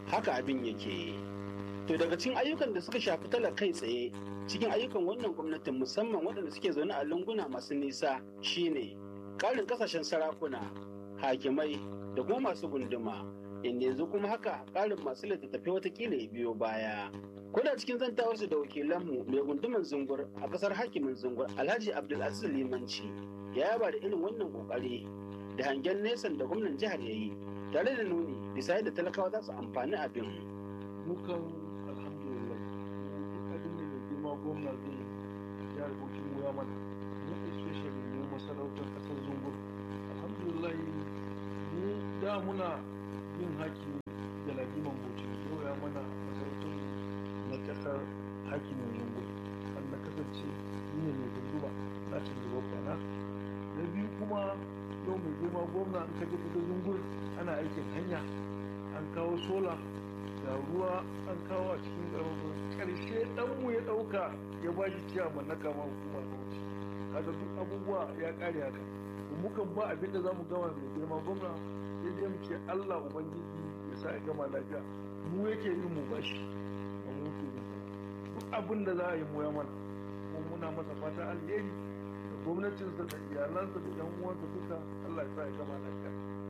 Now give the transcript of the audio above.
haka abin yake to daga cikin ayyukan da suka shafi talaka kai tsaye cikin ayyukan wannan gwamnatin musamman waɗanda suke zaune a lunguna masu nisa shine ƙarin kasashen sarakuna hakimai da kuma masu gunduma inda yanzu kuma haka ƙarin masu littattafai watakila ya biyo baya Kuna cikin zantawarsu da wakilanmu mai gunduman zungur a kasar hakimin zungur Alhaji Abdulaziz Limanci ya yaba da irin wannan kokari da hangen nesan da gwamnan jihar ya yi tare da nuni bisa yadda talakawa za su amfani abin. Mukan alhamdulillah abin da mai girma gwamna zai jihar Bauchi mu ya mana mu especially mu masarautar kasar zungur alhamdulillah mu da muna yin haki da lafiman Bauchi yau ya mana masarautar na kasar hakimin zungu an na kasance ni ne mai gunduma na cin gaba kwana na biyu kuma yau mai girma gwamna an kaje kudu zungur ana aikin hanya an kawo sola da ruwa an kawo a cikin ƙarfafin ƙarshe ɗanmu ya ɗauka ya ba shi ciyaman na kama hukuma da wuce kaga duk abubuwa ya ƙare haka mukan ba abin da za mu gama mai girma gwamna sai dai mu ce allah ubangiji ya sa ya gama lafiya mu yake yin mu bashi duk abin da za a yi moya mana kuma muna masa fata alheri da gwamnatinsa da iyalansa da yan uwansa duka Allah ya sa ya gama lafiya